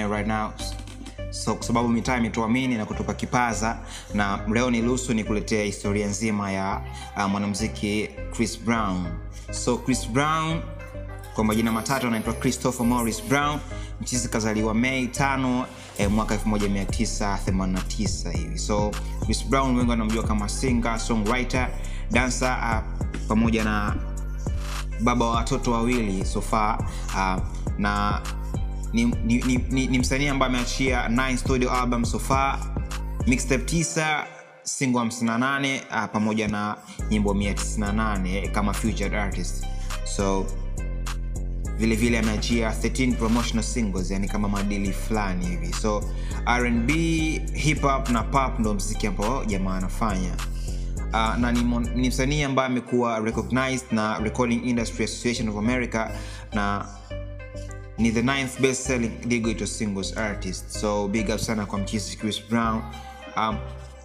nayo right now so kwa sababu mitaa imetuamini na kutupa kipaza na leo niruhusu nikuletea historia nzima ya uh, mwanamziki chris brown so chris brown kwa majina matatu anaitwa christopher morris brown mchizi kazaliwa mei tano eh, mwaka 1989 hivi so chris brown wengi wanamjua kama singer songwriter dancer uh, pamoja na baba wa watoto wawili sofa uh, na ni, ni, ni, ni, ni msanii ambaye ameachia 9 studio album so far mixtape 9 single 58 uh, pamoja na nyimbo 198 kama featured artist so vile vile ameachia 13 promotional singles yani kama madili fulani hivi so rnb hip hop na pop ndo mziki ambao jamaa anafanya uh, na ni, mon- ni msanii ambaye amekuwa recognized na recording industry association of america na ni the ninth best selling digital singles artist so big up sana kwa mchizi chris brown um,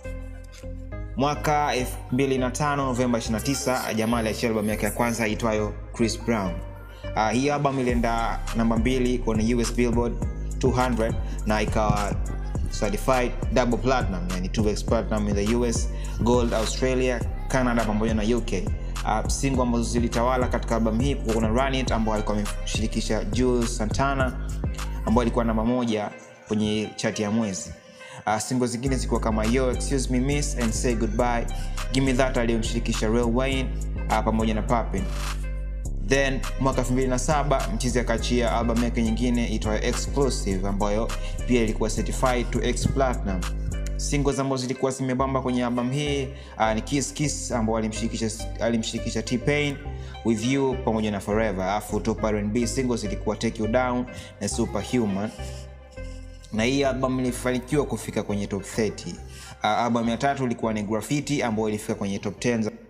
mwaka 25 novemba 29 jamaa aliachia albamu yake ya kwanza aitwayo chris brown uh, hii album ilienda namba mbili kwenye us billboard 200 na ikawa certified double platinum yani 2x platinum in the us gold australia canada pamoja na uk uh, singo ambazo zilitawala katika albamu hii kuwa kuna run it ambao alikuwa ameshirikisha jules santana ambao alikuwa namba moja kwenye chati ya mwezi uh, singo zingine zikiwa kama yo excuse me miss and say goodbye gimme that aliyomshirikisha real wayne uh, pamoja na papin then mwaka 27 mchizi akaachia albamu yake nyingine itwayo exclusive ambayo pia ilikuwa certified to x platinum singles ambazo zilikuwa zimebamba kwenye albamu hii uh, ni kiss kiss ambao alimshirikisha alimshirikisha t-pain with you pamoja na forever alafu top rnb singles ilikuwa take you down na superhuman na hii album ilifanikiwa kufika kwenye top 30 uh, album ya tatu ilikuwa ni graffiti ambayo ilifika kwenye top 10 za